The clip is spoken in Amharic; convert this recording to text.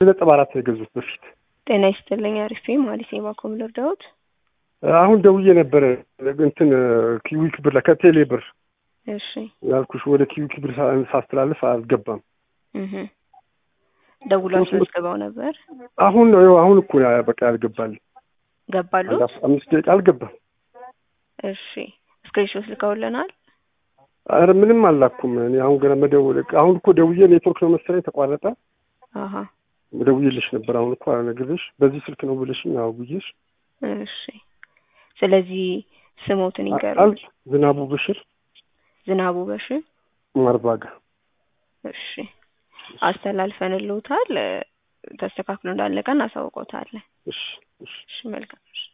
ነጥብ አራት ነው የገዙት በፊት። ጤና ይስጥልኝ። አሪፍ ማለት የባኮም ልርዳዎት? አሁን ደውዬ ነበረ እንትን ኪዊክ ብር ላይ ከቴሌ ብር እሺ ያልኩሽ ወደ ኪዊክ ብር ሳ- ሳስተላልፍ አልገባም። እህ ደውሎ አስመዝግበው ነበር። አሁን ነው ይኸው አሁን እኮ ያ- በቃ ያልገባል። ገባሉ? አንድ አስ- አምስት ደቂቃ አልገባም። እሺ ስክሪንሾት ልከውልናል። ኧረ ምንም አላኩም። እኔ አሁን ገና መደወል አሁን እኮ ደውዬ ኔትወርክ ነው መሰለኝ ተቋረጠ። አሀ ደውዬልሽ ነበር። አሁን እኮ አልነግርሽ በዚህ ስልክ ነው ብለሽኝ አዎ ብዬሽ እሺ ስለዚህ ስሞትን ይንገሩ። አል ዝናቡ ብሽር ዝናቡ በሽ ማርባጋ እሺ አስተላልፈንልዎታል። ተስተካክሎ እንዳለቀ እናሳውቆታለን። እሺ እሺ እሺ መልካም እሺ